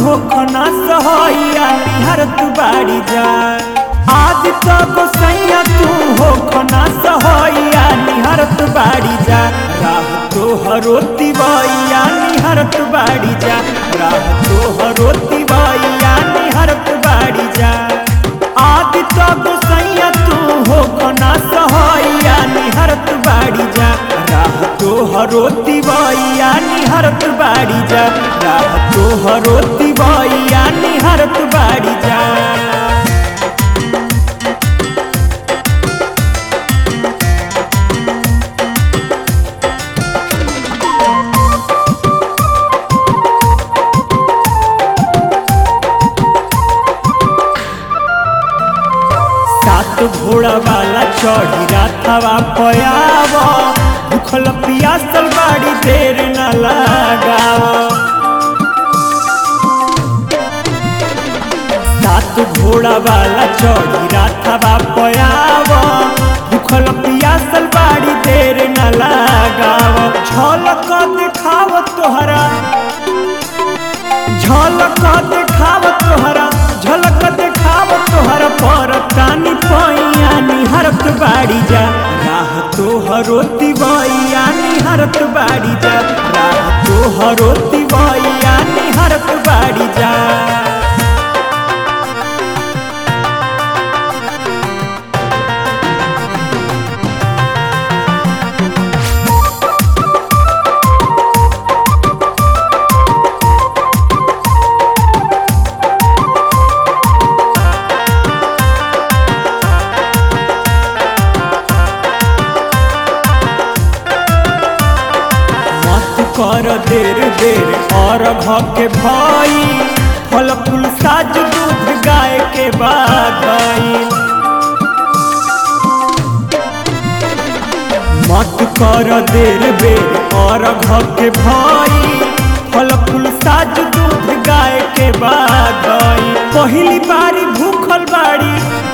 हो खना सहैया निहरत बाड़ी जा आज तो गोसैया तू हो खना सहैया निहरत बाड़ी जा राह तो हरोती बैया निहरत बाड़ी जा राह तो हरोती बैया निहरत बाड़ी जा आज तो गोसैया तू हो खना सहैया निहरत बाड़ी जा राह तो हरोती बैया निहरत बाड़ी जा राह तो हरोती बैया निहरत बाड़ी जा सात घोड़ा वाला चढ़ी राथवा पयाव भूखल पियासल बाड़ी देर न लगाव सात घोड़ा वाला चढ़ी राथवा पयाव भूखल पियासल बाड़ी देर न लगाव झलक देखाव तोहरा झलक देखाव तोहरा झलक देखाव तोहरा पर तानी पैया निहरत बाड़ी जा राह तोहरोती बैया निहरत बाड़ी जा राह तोहरोती बैया निहरत बाड़ी जा मत कर देर देर और के भाई फल फूल साज दूध गाय के बाधाई मत कर देर बेर और के भाई फल फूल साज दूध गाय के बाधाई पहली बारी भूखल बाड़ी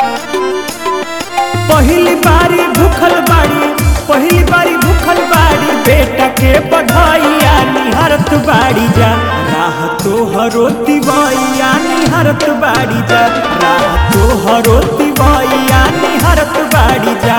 पहली बारी भूखल बाड़ी पहली बारी भूखल बाड़ी बेटा के बधाइया निहरत बाड़ी जा राह तो हरोती बैया निहरत बाड़ी जा राह तो हरोती बैया निहरत बाड़ी जा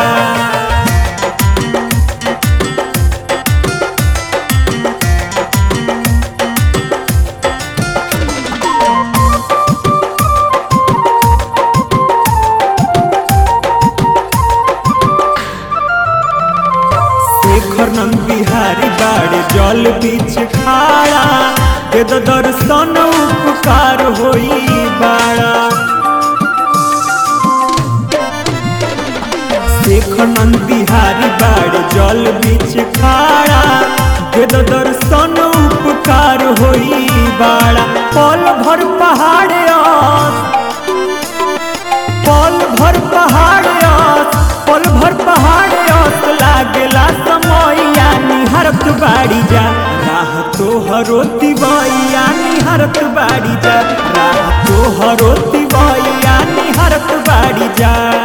शेखर नंद बिहारी बाड़े जल बीच खाड़ा दे दो दर्शन उपकार होई बाड़ा शेखर नंद बिहारी बाड़े जल बीच खाड़ा दे दो दर्शन उपकार होई बाड़ा पल भर पहाड़ आस पल भर पहाड़ आस पल भर पहाड़ आस लागेला समैया निहरत बाड़ी जा राह तो हरोती बैया निहरत बाड़ी जा राह तो हरोती बैया निहरत बाड़ी जा